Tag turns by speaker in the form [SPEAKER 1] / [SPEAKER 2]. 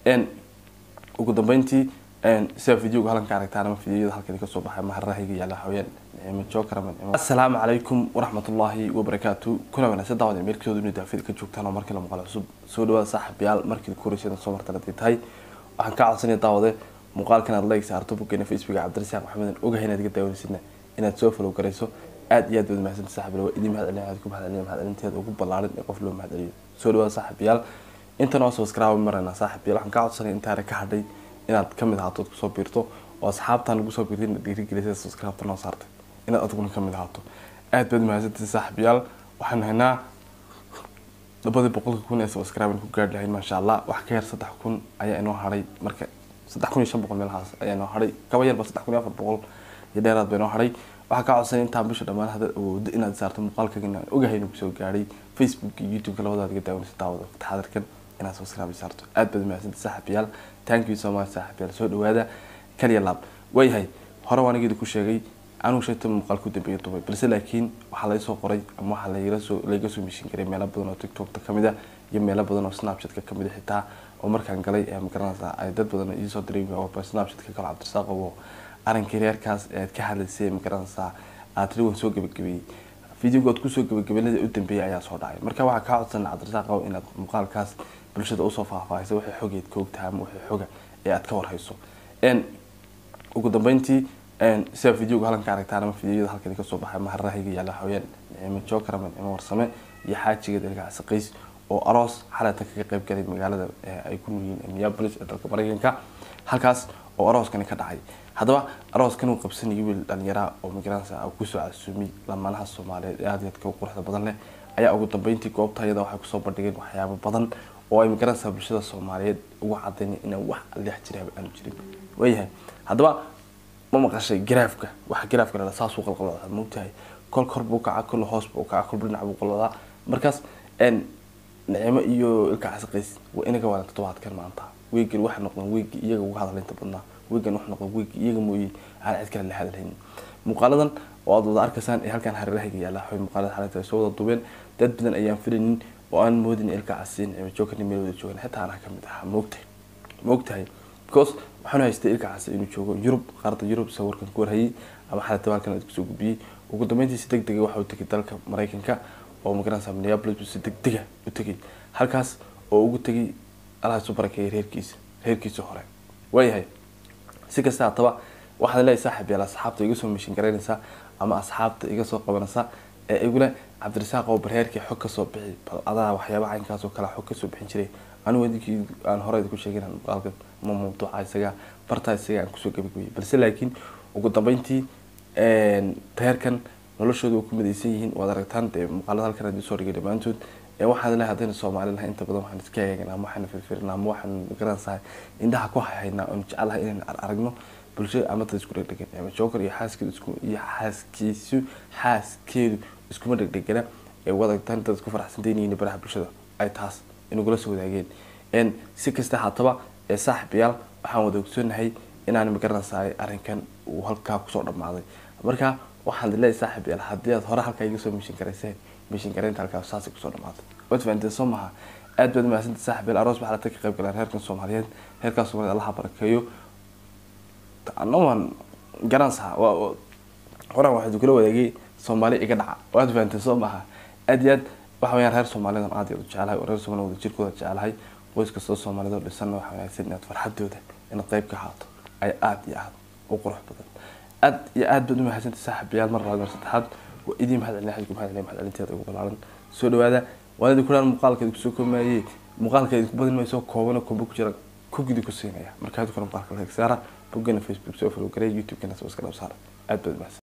[SPEAKER 1] ugu dambeyntii sida videoga halkan ka aragtaan ama videoyada halkan kasoo baxay maharahayga yaala haween nicmo jookaraman assalaamu calaykum waraxmatullaahi wabarakaatu kuna wanaagsan daawada meelkooda inuu daafida ka joogtaan oo markii la muuqaal cusub soo dhawaada saaxiibayaal markii ku horeysay soo martan haday tahay waxaan ka codsanaya daawade muuqaalkan aad like saarto boggeena facebooka cabdirasaaq maxamedan ogahay inaad iga daawanaysidna inaad soo follow garayso aad iyo aad baad mahadsantahay saaxiibayaal waa idin mahadcelin aad ku mahadcelin mahadcelinteeda ugu ballaaran ee qof loo mahadceliyo soo dhawaada saaxiibayaal intan oo subscribe marayna saaxiibayaal waxaan ka codsanaya intaana ka hadhay inaad kamid ahaato kusoo biirto oo asxaabtan lagu soo biirtay dhiirigelisay subscribe noo saartay inaad adiguna kamid ahaato aad baad mahadsantahay saaxiibayaal waxaan haynaa labadii boqolka kun ee subscribe ku gaadhi lahayn maasha allah wax ka yar saddex kun ayaa inoo hadhay marka saddex kun iyo shan boqol meelahaas ayaa inoo hadhay kaba yarba saddex kun iyo afar boqol iyo dheeraad ba inoo hadhay waxaa kaa codsanay intaan bisha dhammaan haddaad awoodo inaad saarto muuqaalkaga inaan ogahay inuu kusoo gaadhay facebook iyo youtube-ka labadaad iga daawanaysa daawada taxadarkan inaad subscribe saarto aad baad mahadsantahay saaxiibayaal thank you so much saaxiibayaal soo dhawaada kaliya laab waayahay hore waan igeeda ku sheegay anugu sheegta muuqaal ku dambeeya dumay balse laakiin waxaa laga soo qoray ama waxaa lagala soo laga soo mishin garay meelo badan oo tiktokta kamid ah iyo meelo badan oo snapchatka kamid ah xitaa oo markaan galay ee magaranaysa ay dad badan iisoo diray snapchatka kale cabdirasaaq oo arinkii reerkaas ee aad ka hadlaysay magaranaysaa aad tiri waan soo gabagabeeyey videoga aad kusoo gabagabeynada u dambeeyay ayaa soo dhacay marka waxaa kaa codsan cabdirasaaq inaad muuqaalkaas bulshada usoo faahfaahisa waxay xogeed ka ogtahay ama waxay xoga ee aad ka warhayso ugu dambeyntii sida videoga halkan ka aragtaan ama videoyada halkan kasoo baxay maharahayga yaala haween nicmo jookaraman nicmo warsame iyo xaajigeed ilkaasi qays oo aroos xalata kaga qayb galay magaalada ay ku nool yihiin minneapolis ee dalka mareykanka halkaas oo arooskani ka dhacay haddaba arooskan uu qabsanayay wiil dhalinyaraa oo magaranaysa kusoo casuumay lamaanaha soomaaliyeed ee aad iyo aadka u quruxda badan leh ayaa ugu dambeyntii goobta iyada waxay kusoo bandhigeen waxyaabo badan oo ay magaranaysaa bulshada soomaaliyeed ugu cadaynay inaan wax leex jiraaba aanu jirin waayahay haddaba ma maqashay garaafka waxa garaafka la saasuu qalqaloodaa moogtahay kol kor buu kaca kol hoos buu kaca kol dhinac buu qaloodaa markaas nicimo iyo ilka casaqays waa inaga waalan toddobaadkan maanta weegan waxa noqdeen weegi iyaga uga hadalaynta badnaa weegan waxa noqdeen weegi iyaga mooye aan cid kale la hadalhayn muuqaaladan oo aad wada arkaysaan ee halkan hareerahayga yaalla waxay muuqaalada xalinta ay soo wada duubeen dad badan ayaan filaynin oo aan moodin ilka casiin nicmo joogani meel wada joogan xitaa anaa kamid ahaa moogtahay moogtahay because waxaan haystay ilka casi inuu joogo yurub qaarada yurub sawirkan ku warhayay ama xalata halkan aad kusoo gudbiyey ugu dambeyntii si deg dega waxa uu tegay dalka mareykanka oo magaranaysa minneapolis buu si deg dega u tegay halkaas oo ugu tegay allaha isu barakeeyay reerkiisa reerkiisa hore waayahay si kasta hataba waxaad leeyahay saaxib yaal asxaabta iga soo mishin garaynaysa ama asxaabta iga soo qabanaysa ee igule cabdirasaaq oo barheerkii xog kasoo bixi bal adaa waxyaaba caynkaas oo kale xog kasoo bixin jiray anigu idinkii aan hore ku sheegin muuqaalka ma mawduuca isaga bartaa isaga aan kusoo gabagabayay balse laakiin ugu dambeyntii reerkan noloshooda waa ku midaysan yihiin waad aragtaan dee muuqaalada halkan aan soo dhigay dhammaantood waxaan lehay haddayna soomaali lahay inta badan waxaan iska eeganaa ama waxaan firfirinaa ama waxaan garanaysahay indhaha ku hayhaynaa oon jecelahay inaan aragno bulshada ama dad isku dhegdhegan ama joker iyo xaaskeedu isku iyo xaaskiisu xaaskeedu iskuma dhegdhegana ee waad aragtaan dad isku faraxsantaynayeen baraha bulshada ay taas inagula soo wadaageen si kasta haataba ee saaxiibayaal waxaan wada ogsoonahay inaan magaranaysaay arrinkan uu halkaa kusoo dhammaaday marka waxaan leeyahay saaxiibayaal haddii aad hore halkaa iga soo mishin garayseen mishin garaynta halkaa saasay kusoo dhammaatay waad fahanteen soo maha aad baad mahadsantahay saaxiibayaal aroos waxaa lata ka qayb galeen reerkan soomaaliyeed reerkaas soomaaliyeed allaha barakeeyo ana waan garanaysaa horaan waxaa kula wadaagay soomaali iga dhaca waad fahanteen soo maha aad iyo aad waxa weyaan reer soomaalidan aad u jecelahay oo reer soomaalida wada jirkooda jecelahay qoys kastoo soomaalida oo dhisanna waxa wanaagsan inaad farxadooda inaad qayb ka haato ay aad iyo aad u qurux badan aad iyo aad baad u mahadsantay saaxiibayaal mar labaad mar saddexaad waa idiin mahadcelin xadku mahadcelin mahadcelinteeda ugu balaaran soo dhawaada waan idinku dhaan muuqaalka idinku soo koomayay muuqaalka idinku badin mayso koobana kombo ku jira kugidi ku siinaya markaa idinku muuqaalka la saara boggana facebook soo follow garay youtube-kana soo iska dhab saara aad baad mahadsan